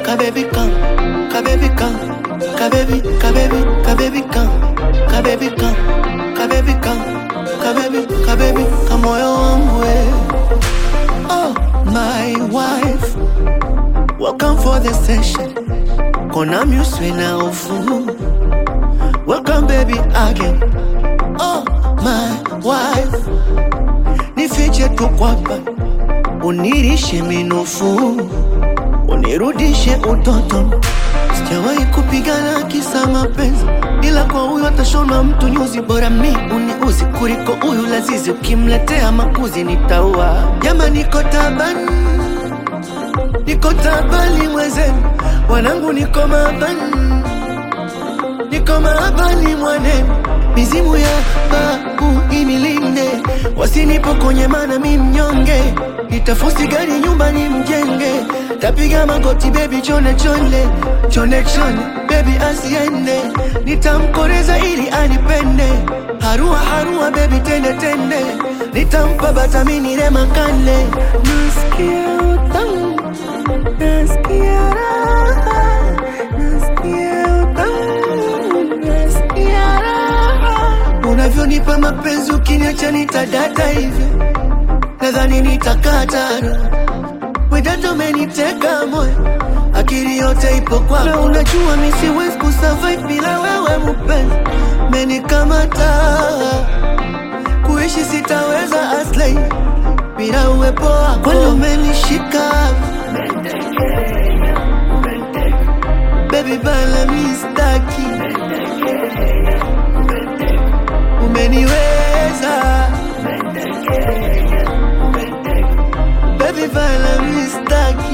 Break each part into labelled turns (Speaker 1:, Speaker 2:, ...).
Speaker 1: kabebi come, kabebi come, kabebi, kabebi, kabebi come, kabebi come, kabebi come, kabebi, kabebi, kamoyo wangu we. Oh, my wife, welcome for the session. Kona muswe na ufu. Welcome baby again. Oh, my wife, nifiche tu kwapa, unirishe minofu, unirudishe utoto. Sijawahi kupigana kisa mapenzi, ila kwa huyu atashona mtu nyuzi. Bora mi uniuzi kuliko huyu lazizi, ukimletea makuzi nitaua. Jama, niko tabani, niko tabani mwenzenu, wanangu niko mabani, niko mabani mwanenu, mizimu ya babu inilinde, wasinipokonye mana mi mnyonge, nitafusi gari nyumbani mjenge, tapiga magoti baby chone chone chone chone baby asiende, nitamkoreza ili anipende, harua harua baby tende tende, nitampa batamini remakane, nasikia utamu, nasikia raha, nasikia utamu, nasikia raha, unavyonipa mapenzi ukiniacha nitadata hivyo, nadhani nitakatana Wedato umeniteka moyo, akili yote ipo kwako, na unajua mi siwezi kusurvive bila wewe mpenzi, menikamata kuishi sitaweza aslay bila uwepo wako, kwani umenishika baby bala mistaki, umeniweza baby bala mistaki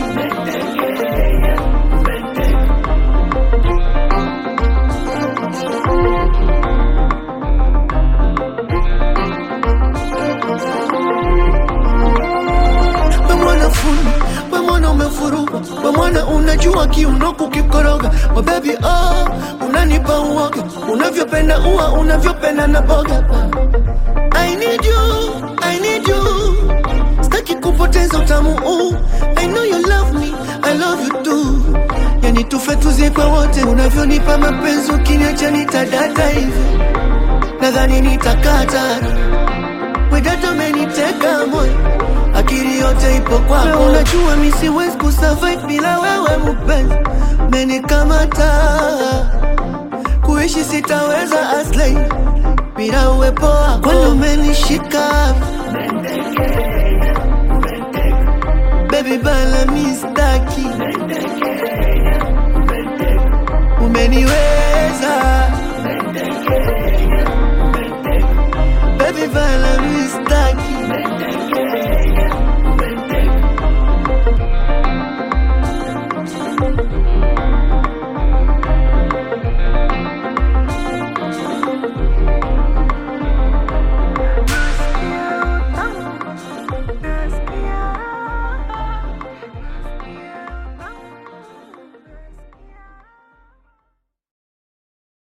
Speaker 1: we mwana fundi, we mwana umefuruga, we mwana unajua kiuno kukikoroga, we baby oh, unanipa uoga, unavyopenda ua, unavyopenda na boga. I need you, I need you, sitaki kupoteza utamu huu. I know you love me, I love you too. Yani tufe tuzikwe wote, unavyonipa mapenzi, ukiniacha nitadata hivi, nadhani nitakatana Wedato umeniteka moyo, akili yote ipo kwako, na unajua mi siwezi kusurvive bila wewe mpenzi, umenikamata kuishi sitaweza aslay bila uwepo wako, kwani umenishika baby bala mistaki, umeniwe